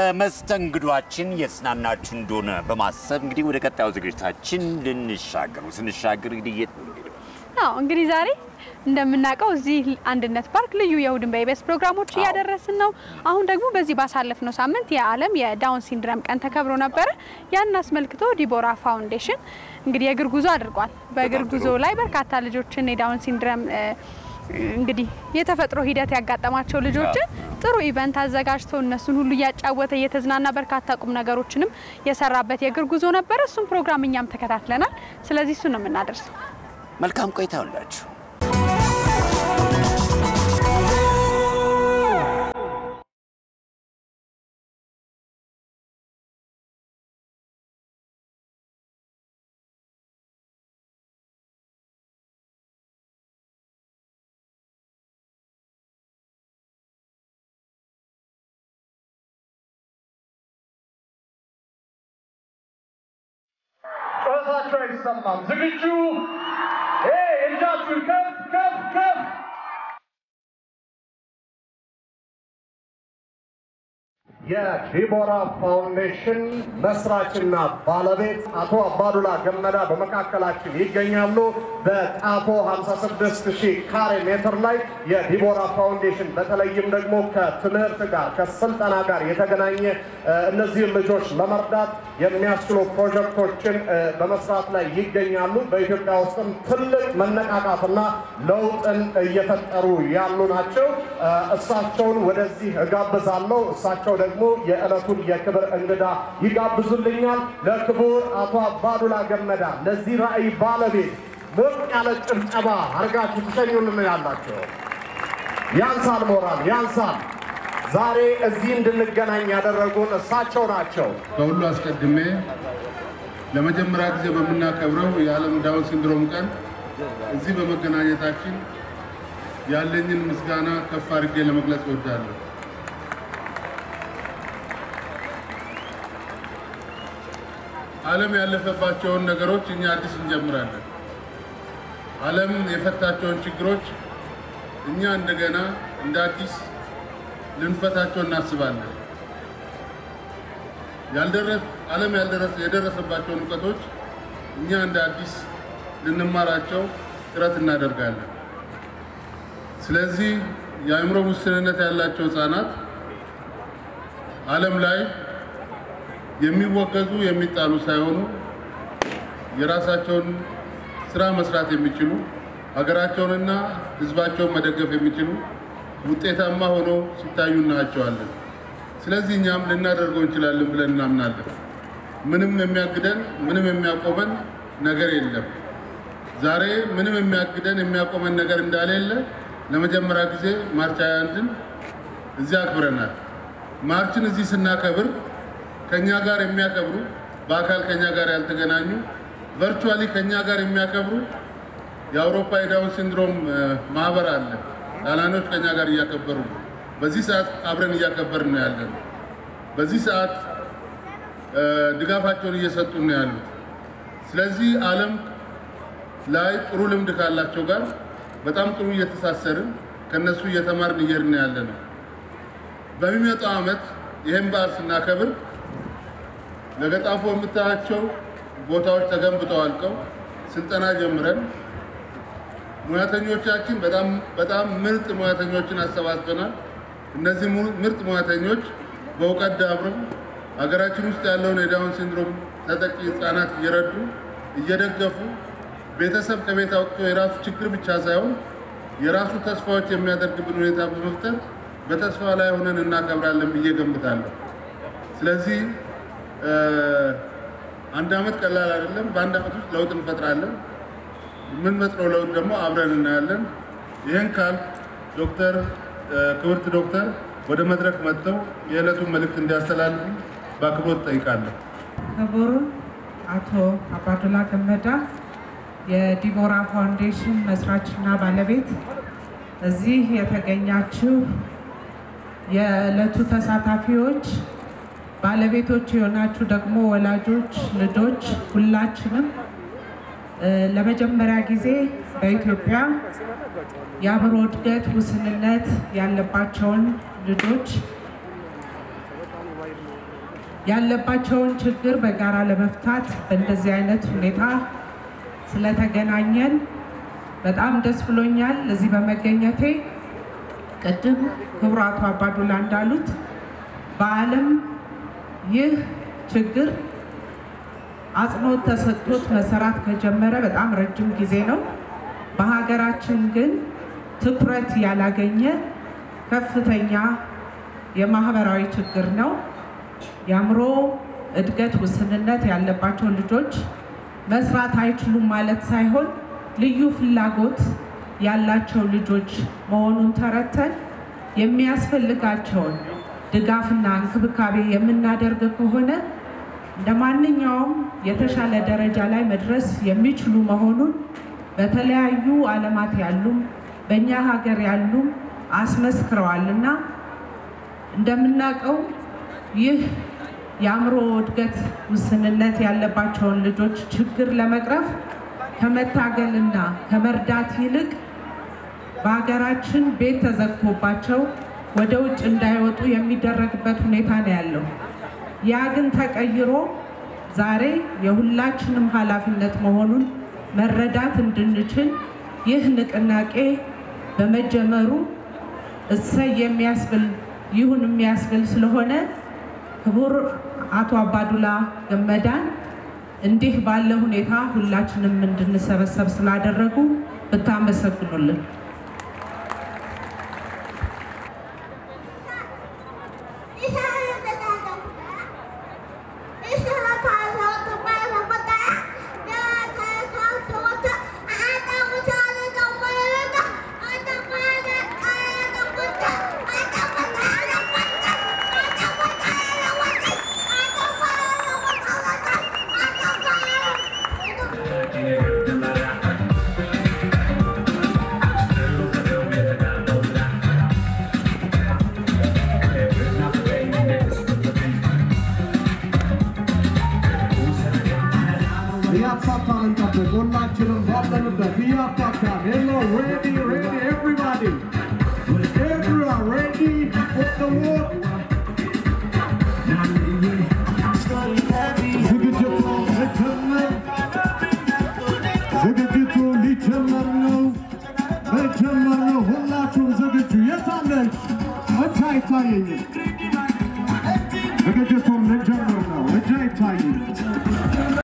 በመስተንግዷችን የተዝናናችሁ እንደሆነ በማሰብ እንግዲህ ወደ ቀጣዩ ዝግጅታችን ልንሻገሩ ስንሻገር እንግዲህ የት ነው የምንሄደው? አዎ እንግዲህ ዛሬ እንደምናውቀው እዚህ አንድነት ፓርክ ልዩ የእሁድን በኢቢኤስ ፕሮግራሞች እያደረስን ነው። አሁን ደግሞ በዚህ ባሳለፍነው ሳምንት የዓለም የዳውን ሲንድረም ቀን ተከብሮ ነበረ። ያን አስመልክቶ ዲቦራ ፋውንዴሽን እንግዲህ የእግር ጉዞ አድርጓል። በእግር በጣም ጉዞ ጥሩ። ላይ በርካታ ልጆችን የዳውን ሲንድረም እ፣ እንግዲህ የተፈጥሮ ሂደት ያጋጠማቸው ልጆችን ጥሩ ኢቨንት አዘጋጅቶ እነሱን ሁሉ እያጫወተ እየተዝናና በርካታ ቁም ነገሮችንም የሰራበት የእግር ጉዞ ነበረ። እሱም ፕሮግራም እኛም ተከታትለናል። ስለዚህ እሱ ነው የምናደርሰው። መልካም ቆይታ ሁላችሁ። ጨዋታቸው አይሰማም። ዝግጁ? ይሄ እጃችሁን ከፍ ከፍ ከፍ። የዲቦራ ፋውንዴሽን መስራችና ባለቤት አቶ አባዱላ ገመዳ በመካከላችን ይገኛሉ። በጣፎ 56 ሺህ ካሬ ሜትር ላይ የዲቦራ ፋውንዴሽን በተለይም ደግሞ ከትምህርት ጋር ከስልጠና ጋር የተገናኘ እ፣ እነዚህን ልጆች ለመርዳት የሚያስችሉ ፕሮጀክቶችን እ፣ በመስራት ላይ ይገኛሉ። በኢትዮጵያ ውስጥም ትልቅ መነቃቃትና ለውጥን እየፈጠሩ ያሉ ናቸው። እ፣ እሳቸውን ወደዚህ እጋብዛለሁ። እሳቸው ደግሞ የዕለቱን የክብር እንግዳ ይጋብዙልኛል። ለክቡር አቶ አባዱላ ገመዳ ለዚህ ራዕይ ባለቤት ሞቅ ያለ ጭብጨባ አድርጋችሁ ትሸኙልን ያላቸው ያንሳል፣ ሞራል ያንሳል። ዛሬ እዚህ እንድንገናኝ ያደረጉን እሳቸው ናቸው። ከሁሉ አስቀድሜ ለመጀመሪያ ጊዜ በምናከብረው የዓለም ዳውን ሲንድሮም ቀን እዚህ በመገናኘታችን ያለኝን ምስጋና ከፍ አድርጌ ለመግለጽ እወዳለሁ። ዓለም ያለፈባቸውን ነገሮች እኛ አዲስ እንጀምራለን። ዓለም የፈታቸውን ችግሮች እኛ እንደገና እንደ አዲስ ልንፈታቸው እናስባለን። ያልደረስ ዓለም ያልደረሰ የደረሰባቸውን እውቀቶች እኛ እንደ አዲስ ልንማራቸው ጥረት እናደርጋለን። ስለዚህ የአእምሮ ውስንነት ያላቸው ህፃናት ዓለም ላይ የሚወገዙ የሚጣሉ ሳይሆኑ የራሳቸውን ስራ መስራት የሚችሉ ሀገራቸውንና ህዝባቸውን መደገፍ የሚችሉ ውጤታማ ሆነው ሲታዩ እናያቸዋለን። ስለዚህ እኛም ልናደርገው እንችላለን ብለን እናምናለን። ምንም የሚያግደን ምንም የሚያቆመን ነገር የለም። ዛሬ ምንም የሚያግደን የሚያቆመን ነገር እንዳሌለ ለመጀመሪያ ጊዜ ማርች 21ን እዚህ አክብረናል። ማርችን እዚህ ስናከብር ከኛ ጋር የሚያከብሩ በአካል ከኛ ጋር ያልተገናኙ ቨርቹዋሊ ከኛ ጋር የሚያከብሩ የአውሮፓ የዳውን ሲንድሮም እ፣ ማህበር አለ። ጣሊያኖች ከኛ ጋር እያከበሩ ነው። በዚህ ሰዓት አብረን እያከበርን ነው ያለን። በዚህ ሰዓት እ፣ ድጋፋቸውን እየሰጡ ነው ያሉት። ስለዚህ ዓለም ላይ ጥሩ ልምድ ካላቸው ጋር በጣም ጥሩ እየተሳሰርን ከነሱ እየተማርን እየሄድን ያለ ነው። በሚመጣው ዓመት ይህን በዓል ስናከብር ለገጣፎ የምታያቸው ቦታዎች ተገንብተው አልቀው ስልጠና ጀምረን ሙያተኞቻችን በጣም በጣም ምርጥ ሙያተኞችን አሰባስበናል። እነዚህ mu- ምርጥ ሙያተኞች በእውቀት ዳብረው ሀገራችን ውስጥ ያለውን የዳውን ሲንድሮም ተጠቂ ህጻናት እየረዱ እየደገፉ ቤተሰብ ከቤት አውጥቶ የራሱ ችግር ብቻ ሳይሆን የራሱ ተስፋዎች የሚያደርግብን ሁኔታ በመፍጠር በተስፋ ላይ ሆነን እናከብራለን ብዬ ገምታለሁ። ስለዚህ እ፣ አንድ ዓመት ቀላል አይደለም። በአንድ ዓመት ውስጥ ለውጥ እንፈጥራለን። የምንፈጥረው ለውጥ ደግሞ አብረን እናያለን። ይህን ካል ዶክተር እ፣ ክብርት ዶክተር ወደ መድረክ መጥተው የዕለቱን መልእክት እንዲያስተላልፉ በአክብሮት ጠይቃለሁ። ክቡር አቶ አባዱላ ገመዳ የዲቦራ ፋውንዴሽን መስራችና ባለቤት፣ እዚህ የተገኛችሁ የዕለቱ ተሳታፊዎች፣ ባለቤቶች የሆናችሁ ደግሞ ወላጆች፣ ልጆች ሁላችንም እ፣ ለመጀመሪያ ጊዜ በኢትዮጵያ የአእምሮ እድገት ውስንነት ያለባቸውን ልጆች ያለባቸውን ችግር በጋራ ለመፍታት በእንደዚህ አይነት ሁኔታ ስለተገናኘን በጣም ደስ ብሎኛል እዚህ በመገኘቴ። ቅድም ክቡር አቶ አባዱላ እንዳሉት በዓለም ይህ ችግር አጽንኦት ተሰጥቶት መሰራት ከጀመረ በጣም ረጅም ጊዜ ነው። በሀገራችን ግን ትኩረት ያላገኘ ከፍተኛ የማህበራዊ ችግር ነው። የአእምሮ እድገት ውስንነት ያለባቸው ልጆች መስራት አይችሉም ማለት ሳይሆን ልዩ ፍላጎት ያላቸው ልጆች መሆኑን ተረተን የሚያስፈልጋቸውን ድጋፍና እንክብካቤ የምናደርግ ከሆነ እንደ ማንኛውም የተሻለ ደረጃ ላይ መድረስ የሚችሉ መሆኑን በተለያዩ ዓለማት ያሉም በእኛ ሀገር ያሉም አስመስክረዋል እና እንደምናውቀው ይህ የአእምሮ እድገት ውስንነት ያለባቸውን ልጆች ችግር ለመቅረፍ ከመታገልና ከመርዳት ይልቅ በሀገራችን ቤት ተዘግቶባቸው ወደ ውጭ እንዳይወጡ የሚደረግበት ሁኔታ ነው ያለው። ያ ግን ተቀይሮ ዛሬ የሁላችንም ኃላፊነት መሆኑን መረዳት እንድንችል ይህ ንቅናቄ በመጀመሩ እሰይ የሚያስብል ይሁን የሚያስብል ስለሆነ ክቡር አቶ አባዱላ ገመዳን እንዲህ ባለ ሁኔታ ሁላችንም እንድንሰበሰብ ስላደረጉ ብታመሰግኑልን። እያሳታን እንጠብቅ። ሁላችንም ባለንበት እያሳታን ሄሎ ሬዲ ሬዲ ኤቭሪባዲ ኤቭሪዋን ሬዲ ፎር ዘ ዎክ ዝግጅቱ ሊጀመር ዝግጅቱ ሊጀመር ነው ሊጀመር ነው። ሁላችሁም ዝግጁ የታለች እጅ አይታየኝም። ዝግጅቱን ልንጀምር ነው። እጅ አይታየኝም።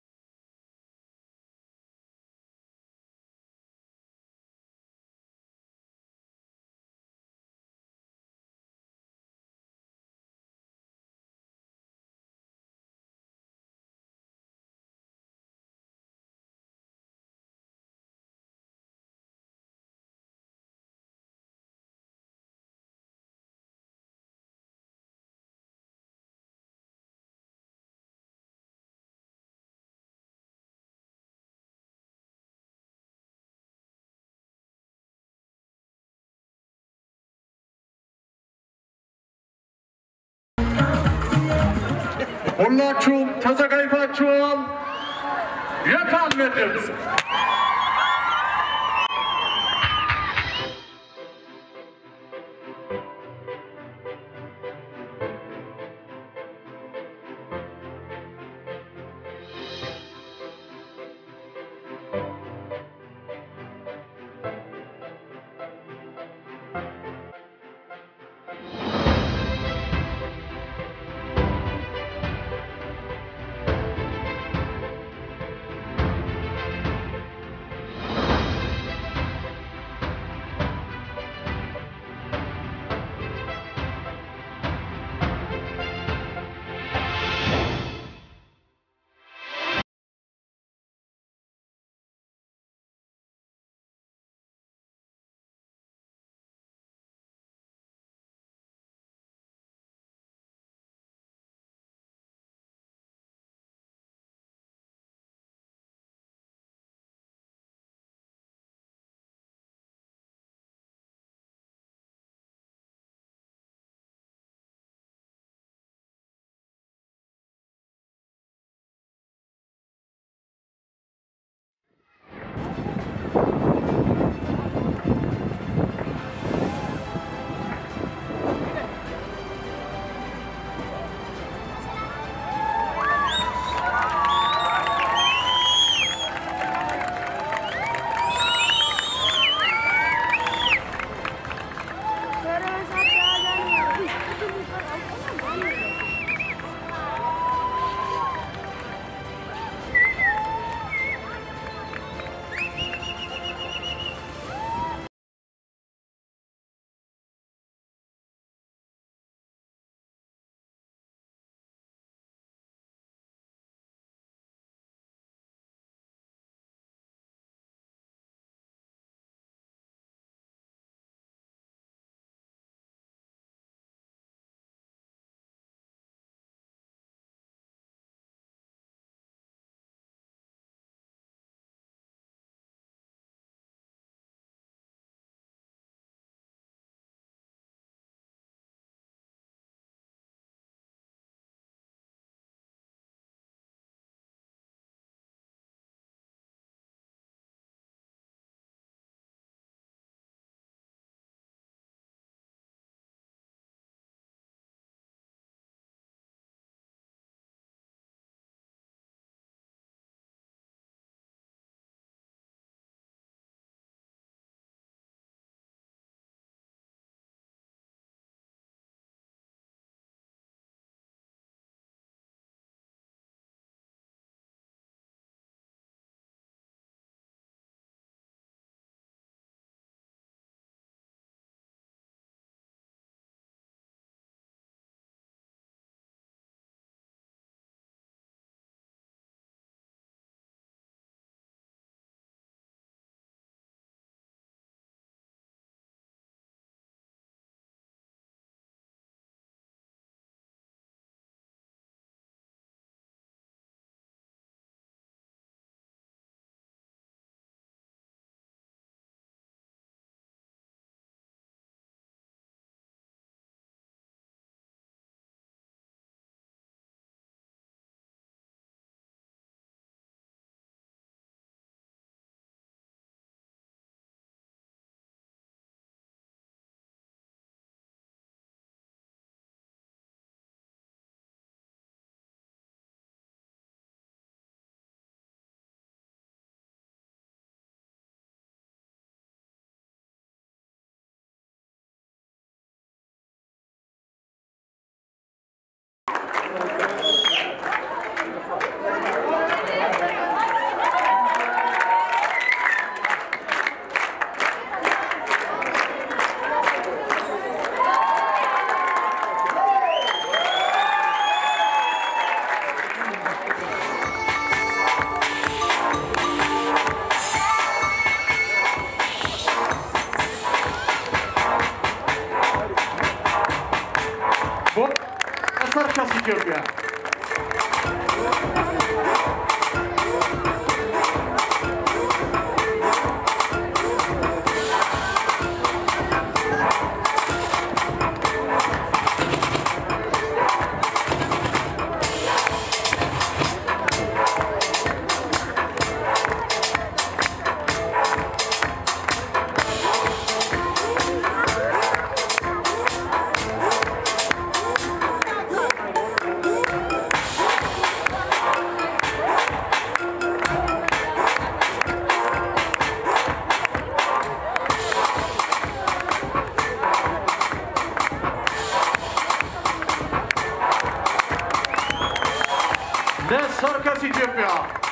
ሁላችሁም ተዘጋጅታችኋል? የታለ ድምፅ? ኢትዮጵያ ለሰርከስ ኢትዮጵያ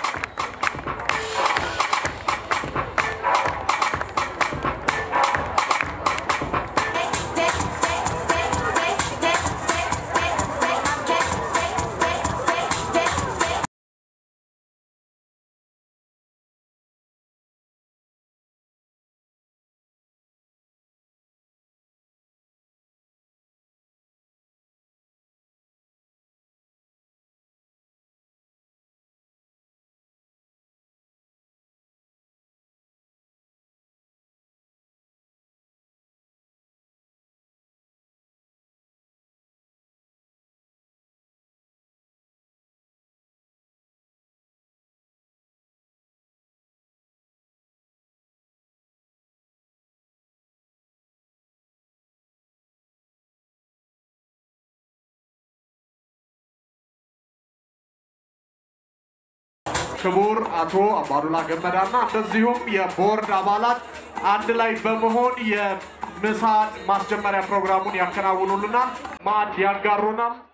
ክቡር አቶ አባዱላ ገመዳና እንደዚሁም የቦርድ አባላት አንድ ላይ በመሆን የምሳ ማስጀመሪያ ፕሮግራሙን ያከናውኑልናል፣ ማዕድ ያጋሩናል።